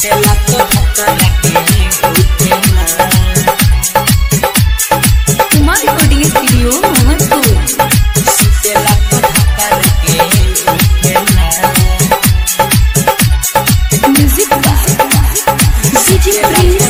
सुतेला तो भातारा के उठेला कुमार रिकॉर्डिंग स्टूडियो मोहम्मदपुर सुतेला तो भातारा के उठेला म्यूजिक डीजे प्रिंस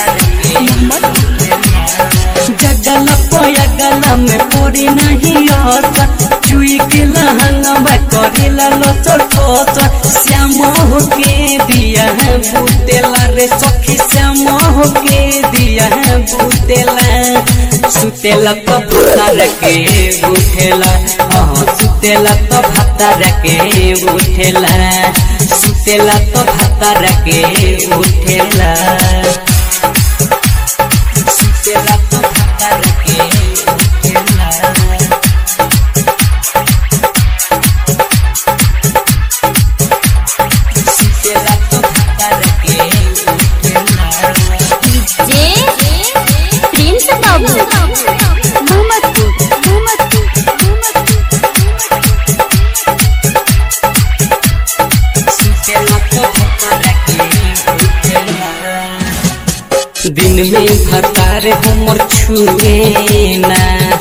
जगल पयगल में पूरी नहीं आसा चुई के लहंगा करेला लचर ठोचर श्याम हो के दिया है बुतेला रे सखी श्याम हो के दिया है बुतेला सुतेला तो भातार के उठेला हाँ सुतेला तो भातार के उठेला सुतेला तो भातार के उठेला सुतेला तो भातार के उठेला सुतेला तो भातार के उठेला जे प्रिंस बाबू मोहम्मदपुर मोहम्मदपुर सुतेला तो भातार के उठेला दिन में भतार हमर छुए ना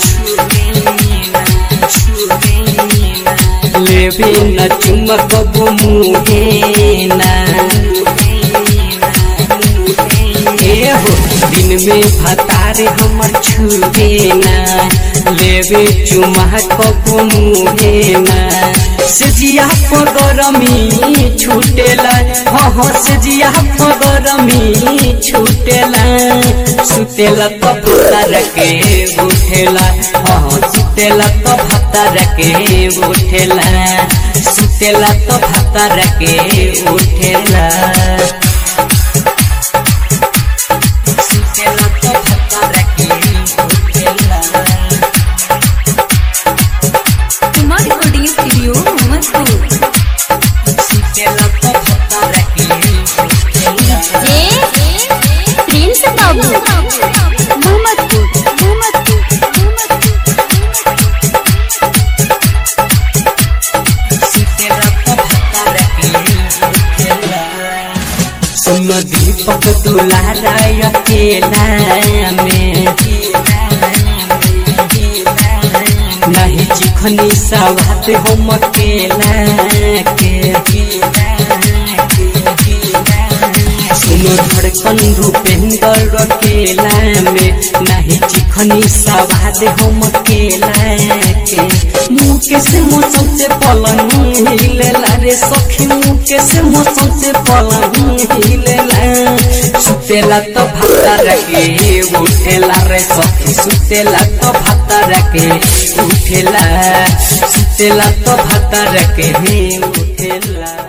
लेबे न चुमक मुहे ना ए हो दिन में भतार हमर छुए ना लेबे चुमक मुहे ना सजिया पगरमी छूटेला हाँ हाँ सजिया पगरमी छूटेला सुतेला तो भतार के उठेला हाँ हाँ सुतेला तो भतार के उठेला सुतेला तो भतार के उठेला सुतेला तो भतार के उठेला कुमार रिकॉर्डिंग स्टूडियो मोहम्मदपुर सुतेला तो भतार के उठेला जे प्रिंस बाबू मोहम्मदपुर मोहम्मदपुर सुतेला तो भतार के उठेला सुन दीपक दुलारा अकेला में नहीं चिखनी सवात हम अकेला के सुनो धड़कन भूपेंद्र अकेला में नहीं चिखनी सवाद हम अकेला के मुँह के से मौसम से पलंग हिलेला रे सखी मुँह के से मौसम से पलंग हिलेला सुतेला तो भातार के उठेला रे सखी सुतेला तो भातार के उठेला सुतेला तो भातार के उठेला